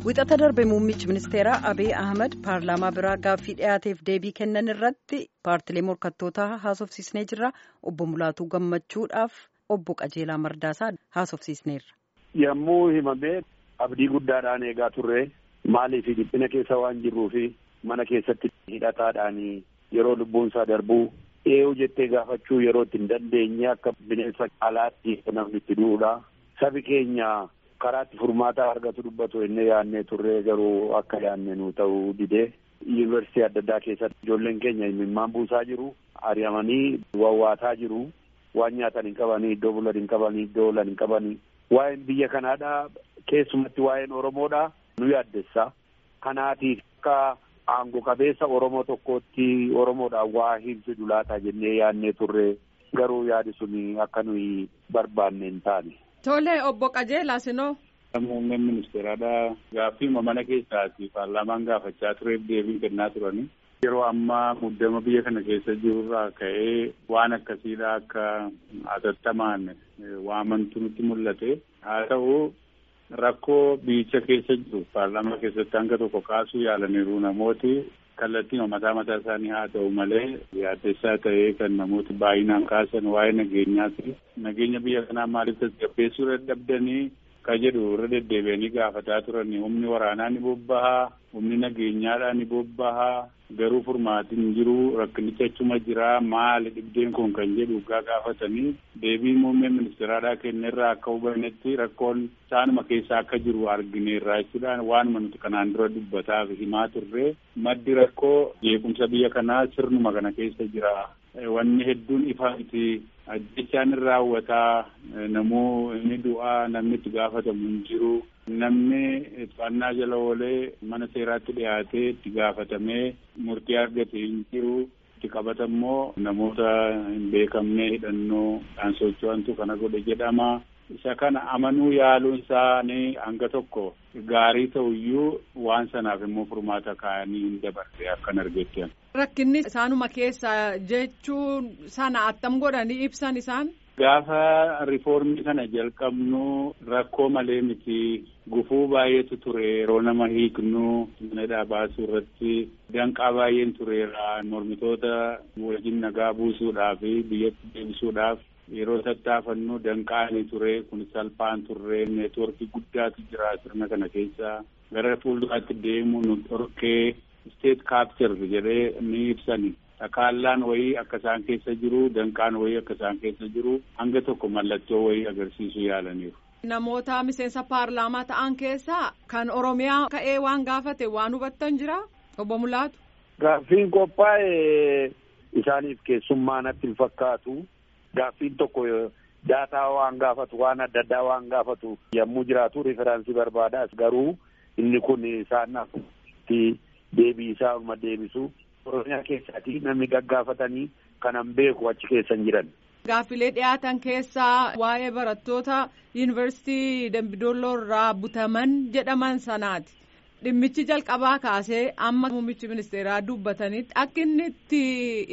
Wixata darbe muummichi ministeeraa Abiy Ahmed paarlaamaa biraa gaaffii dhiyaateef deebii kennan irratti paartilee morkattootaa haasofsiisnee jirra. Obbo Mulaatuu gammachuudhaaf obbo Qajeelaa Mardaasaa haasofsiisneerra. Yommuu himamee abdii guddaadhaan eegaa turre maaliif dhiphina keessa waan jirruufi mana keessatti hidhataadhaan yeroo lubbuun isaa darbuu eeyyuu jettee gaafachuu yeroo itti hin dandeenye akka bineensa alaatti namni itti du'uudha. Sabi keenya karaatti furmaataa argatu dubbatu inni yaadnee turre garuu akka yaadne nu ta'uu didee yuunivarsiitii adda addaa keessatti ijoolleen keenya imimmaan buusaa jiru ari'amanii wawwaataa jiru waan nyaatan hin qabanii iddoo bulan hin qabanii iddoo oolan hin qabanii waa'een biyya kanaadha keessumatti waa'een oromoodha nu yaaddessa kanaatiif akka aangoo qabeessa oromoo tokkootti oromoodhaan waa himsidu laata jennee yaadnee turre garuu yaadi sun akka nuyi barbaanne hin taane. Tole obbo Qajeelaa sinoo. Muummeen ministeeraadha. Gaaffiima mana keessaati paarlaamaan gaafachaa tureef deebii kennaa turani. Yeroo ammaa muddama biyya kana keessa jirurraa ka'ee waan akkasiidha akka hatattamaan waamantu nutti mul'ate. Haa ta'u rakkoo biyyicha keessa jiru paarlaamaa keessatti hanga tokko kaasuu yaalaniiru namooti kallattii mataa mataa isaanii haa ta'u malee yaaddessaa ta'ee kan namooti baay'inaan kaasan waa'ee nageenyaati. Nageenya biyya kanaa maaliif tasgabbeessuu dadhabdanii ka jedhu irra deddeebi'anii gaafataa turani humni waraanaa ni bobbahaa humni nageenyaadhaa ni bobbahaa garuu furmaatiin jiru rakkinicha achuma jira maali dhibdeen kun kan jedhu gaa gaafatanii deebii muummeen ministeeraadhaa kennerraa akka hubannetti rakkoon isaanuma keessa akka jiru argineerraa jechuudhaan waanuma nuti kanaan dura dubbataa fi himaa turre maddi rakkoo jeequmsa biyya kanaa sirnuma kana keessa jira. Wanni hedduun ifaa miti ajjechaan irraa raawwataa namuu inni du'aa namni itti gaafatamu hin jiru namni to'annaa jala oolee mana seeraatti dhiyaatee itti gaafatamee murtii argate hin jiru itti qabatammoo namoota hin beekamne hidhannoo dhaan socho'antu kana godhe jedhama. isa kana amanuu yaaluun isaanii hanga tokko gaarii ta'uyyuu waan sanaaf immoo furmaata kaa'anii hin dabarre akkan argettan. Rakkinni isaanuma keessa jechuun sana attam godhanii ibsan isaan. Gaafa rifoormii kana jalqabnu rakkoo malee miti gufuu baay'eetu ture yeroo nama hiiknu manadhaa baasuu irratti danqaa baay'een tureera mormitoota wajjin nagaa buusuudhaaf biyyatti deebisuudhaaf yeroo tattaafannu danqaanii ture kun salphaan turre neetworkii guddaatu jira sirna kana keessa gara fuulduraatti deemu nu dhorkee state capture jedhee ni ibsani takaallaan wayii akka isaan keessa jiru danqaan wayii akka isaan keessa jiru hanga tokko mallattoo wayii agarsiisuu yaalaniiru. Namoota miseensa paarlaamaa ta'an keessaa kan Oromiyaa ka'ee waan gaafate waan hubattan jira obbo Mulaatu. Gaaffiin qophaa'e isaaniif keessummaa natti hin fakkaatu. Gaaffiin tokko daataa waan gaafatu waan adda addaa waan gaafatu yommuu jiraatu riferaansii barbaadas garuu inni kun isaan itti deebii isaa uma deebisu oromiyaa keessaati namni gaggaafatanii kanan beeku achi keessan jiran. Gaaffilee dhiyaatan keessaa waa'ee barattoota yuunivarsiitii Dambidolloo irraa butaman jedhaman sanaati. Dhimmichi jalqabaa kaasee amma muummichi ministeeraa dubbatanitti akka inni itti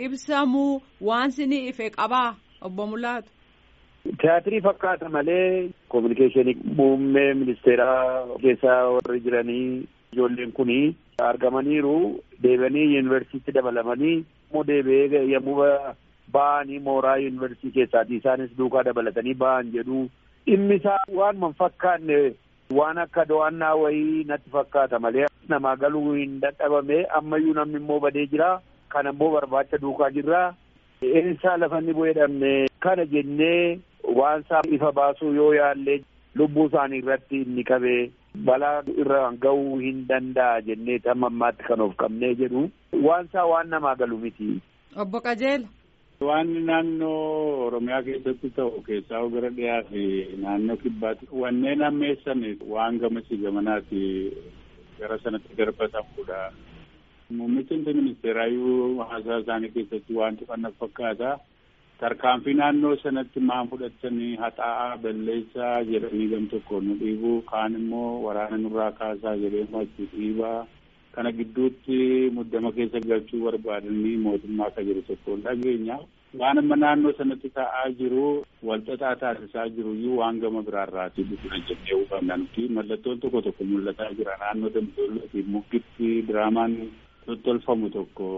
ibsamu waan sinii ife qabaa. Obbo Mulaatu. Tiyaatirii fakkaata malee kominikeeshinii muummee ministeeraa keessa warri jiranii ijoolleen kuni argamaniiru deebi'anii yuunivarsiitii dabalamanii immoo deebi'ee yommuu ba'anii mooraa yuunivarsiitii keessaati isaanis duukaa dabalatanii ba'an jedhu dhimmi isaa waan fakkaanne waan akka do'annaa wayii natti fakkaata malee namaa galuu hin dadhabame ammayyuu namni immoo badee jira kana immoo barbaacha duukaa jirra. Eessaa lafa inni bu'ee dhabne kana jennee waan isaa ifa baasuu yoo yaallee lubbuu isaanii irratti inni qabee balaa irra ga'uu hin danda'a jennee tamma ammaatti kan of qabnee jedhu waan isaa waan namaa galu miti. Obbo Qajeela. Waan naannoo Oromiyaa keessatti ta'u keessaa gara dhiyaa fi naannoo kibbaatti wanneen ammeessan waan gamasii gamanaati gara sanatti darbatamudha. Muummichi ministeeraayyuu haasaa isaanii keessatti waan tuqanna fakkaata. Tarkaanfii naannoo sanatti maan fudhatanii haxaa'aa balleessaa jedhanii gam tokko nu dhiibuu kaan immoo waraana nurraa kaasaa jedhee achi dhiibaa. Kana gidduutti muddama keessa galchuu barbaadanii mootummaa akka jiru tokko dhageenya. waan amma naannoo sanatti ta'aa jiru walxaxaa taasisaa jiru iyyuu waan gama biraarraatii dhufudha jennee hubanna nuti mallattoon tokko tokko mul'ataa jira naannoo dambidollootii mukkitti diraamaan tottolfamu tokko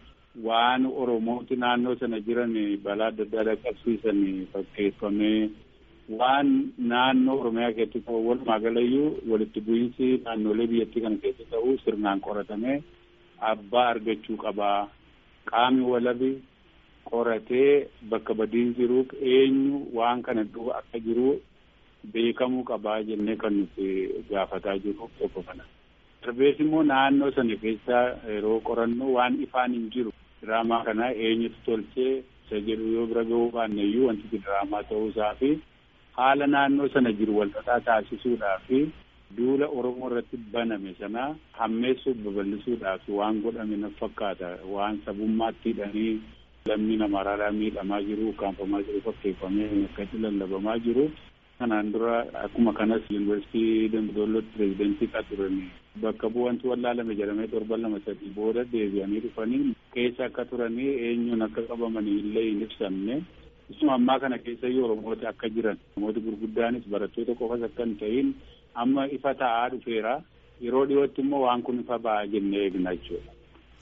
waan oromooti naannoo sana jiran balaa adda addaa dhaqqabsiisan fakkeeffamee waan naannoo oromiyaa keessatti ta'u walumaa galayyuu walitti bu'iinsi naannolee biyyattii kana keessa ta'u sirnaan qoratamee abbaa argachuu qabaa qaamni walabi qoratee bakka badiin jiru eenyu waan kana duuba akka jiru beekamuu qabaa jennee kan nuti gaafataa jiru tokko kana. Darbees immoo naannoo sana keessa yeroo qorannu waan ifaan hin jiru diraamaa kana eenyutu tolchee isa jedhu yoo bira gahuu baanne iyyuu wanti diraamaa ta'uusaa fi haala naannoo sana jiru walxaxaa taasisuudhaa fi duula Oromoo irratti baname sana hammeessuuf babal'isuudhaaf waan godhame na fakkaata waan sabummaatti hidhanii lammii namaaraadhaa miidhamaa jiru ukkaanfamaa jiru fakkeeffamee akkatti lallabamaa jiru kanaan dura akkuma kanas yuunivarsiitii dambidollootti pirezidentii turanii bakka bu'antu wallaalame jedhamee torban lama sadii booda deebi'anii dhufanii keessa akka turanii eenyuun akka qabamanii illee hin ibsamne isuma ammaa kana keessa iyyuu oromooti akka jiran namooti gurguddaanis barattoota qofas akka hin ta'in amma ifa ta'aa dhufeera yeroo dhiyootti immoo waan kun ifa ba'aa jennee eegna jechuudha.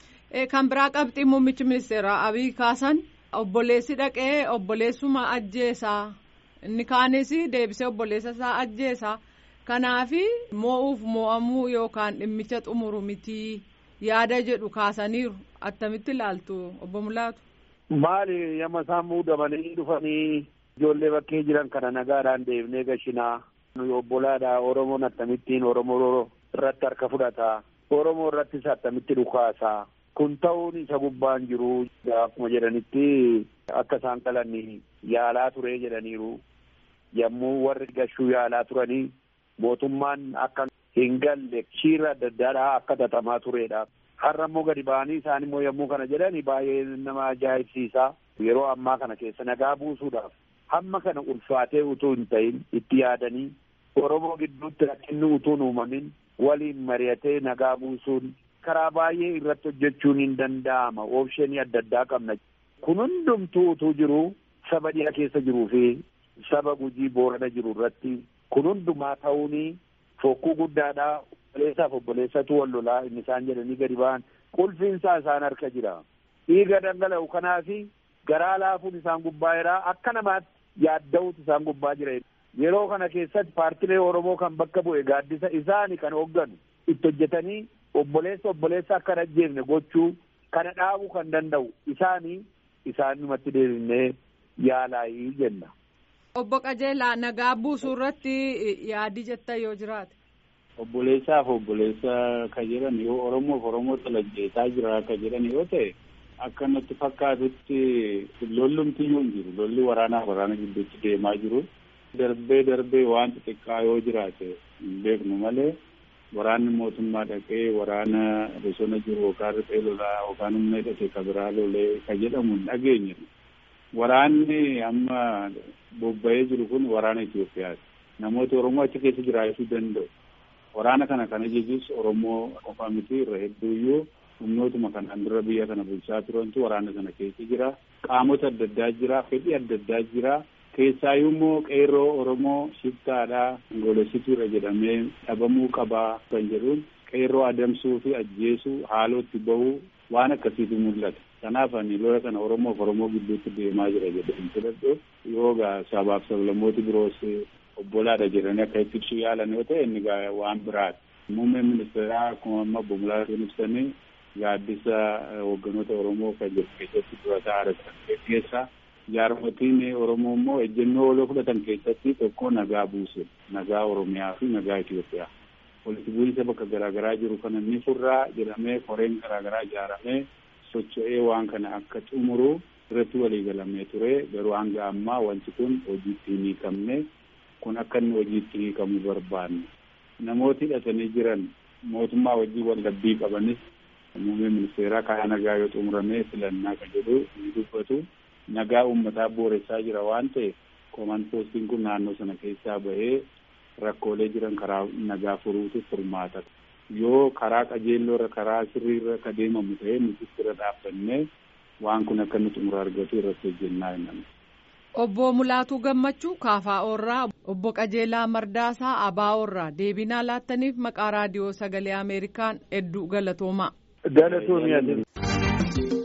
kan biraa qabxii muummichi ministeeraa abiy kaasan obboleessi dhaqee obboleessuma ajjeesaa inni kaanis deebisee obboleessa isaa ajjeesaa kanaafi moo'uuf moo'amuu yookaan dhimmicha xumuru mitii yaada jedhu kaasaniiru attamitti ilaaltu obbo Mulaatu. Maali yamma isaan muudamanii dhufanii ijoollee bakkee jiran kana nagaadhaan deebinee gashinaa nuyi obbolaadha Oromoon akkamittiin Oromoo irratti harka fudhata Oromoo irrattis akkamitti dhukaasaa. kun ta'uun isa gubbaan jiru akkuma jedhanitti akka isaan qalan yaalaa ture jedhaniiru yommuu warri gashuu yaalaa turanii mootummaan akka hin galle shiira adda addaadhaa akka xaxamaa turedha. Har'a immoo gadi ba'anii isaan immoo yommuu kana jedhani baay'ee nama ajaa'ibsiisa. Yeroo ammaa kana keessa nagaa buusuudhaaf hamma kana ulfaatee utuu hin ta'in itti yaadanii Oromoo gidduutti rakkinni utuu hin uumamin waliin mari'atee nagaa buusuun karaa baay'ee irratti hojjechuun hin danda'ama oopshinii adda addaa qabna kun hundumtuu utuu jiru saba dhiha keessa jiruu fi saba gujii boorana jiru irratti kun hundumaa ta'uuni fokkuu guddaadha obboleessaaf obboleessatu wal lolaa inni isaan jedhanii gadi ba'an qulfiinsaa isaan harka jira dhiiga dhangala'u kanaafi garaa laafuun isaan gubbaa jira akka namaatti yaadda'uutu isaan gubbaa jira yeroo kana keessatti paartilee oromoo kan bakka bu'e gaaddisa isaani kan hoogganu itti hojjetanii obboleessa obboleessa akka hin ajjeefne gochuu kana dhaabuu kan danda'u isaanii isaanumatti deebinee yaalaayii jenna. Obbo Qajeelaa nagaa buusuu irratti yaadii jettan yoo jiraate. Obboleessaaf obboleessa ka jedhan yoo Oromoof Oromoo talajjeesaa jira ka jedhan yoo ta'e akka natti fakkaatutti lollumti yoo hin jiru lolli waraanaa waraana gidduutti deemaa jiru darbee darbee waan xixiqqaa yoo jiraate hin beeknu malee. waraanni mootummaa dhaqee waraana bosona jiru yookaan riphee lolaa yookaan humna hidhate ka biraa lolee ka jedhamu hin dhageenye. Waraanni amma bobba'ee jiru kun waraana Itoophiyaati. Namooti Oromoo achi keessa jiraachuu danda'u. Waraana kana kana jechuus Oromoo qofa miti irra hedduuyyuu humnootuma kanaan dura biyya kana bulchaa turantu waraana sana keessa jira. Qaamota adda addaa jira. Fedhii adda addaa jira. Keessaayyuu immoo qeerroo Oromoo shiftaadhaa golessituudha jedhamee dhabamuu qabaa kan jedhuun qeerroo adamsuu fi ajjeesuu haalootti bahuu waan akkasiitu mul'ata. Kanaaf ani lola kana Oromoof Oromoo gidduutti deemaa jira jedhanii fudhadhu yoo gaa sabaaf sablammooti biroos obbolaadha jedhanii akka itti ibsuu yaalan yoo ta'e inni gaa waan biraati. Muummeen ministeeraa akkuma amma obbo Mulaatuun ibsanii gaaddisa hoogganoota Oromoo kan jedhu keessatti dura ta'aa keessaa jaarmotiin Oromoo immoo ejjennoo waloo fudhatan keessatti tokko nagaa buuse nagaa Oromiyaa fi nagaa Itoophiyaa. Walitti bu'iinsa bakka garaagaraa jiru kana ni furraa jedhamee koreen garaagaraa ijaaramee socho'ee waan kana akka xumuru irratti waliigalamee ture garuu hanga ammaa wanti kun hojiitti hin hiikamne kun akka inni hojiitti hiikamu barbaanne. Namooti hidhatanii jiran mootummaa wajjin waldhabbii qabanis muummee ministeeraa karaa nagaa yoo xumuramee filannaa kan jedhu ni dubbatu. nagaa uummataa booressaa jira waan ta'eef koomaan poostiin kun naannoo sana keessaa bahee rakkoolee jiran karaa nagaa furuutu furmaata. Yoo karaa qajeelloorra karaa sirriirra ka deemamu ta'e nuti bira dhaabbannee waan kun akka inni xumura argatu irratti hojjennaa himan. Obbo Mulaatuu Gammachuu Kaafaa'oorraa Obbo Qajeelaa Mardaasaa Abaawoorraa deebinaa laattaniif maqaa raadiyoo sagalee Ameerikaan hedduu galatoomaa. Galatoomi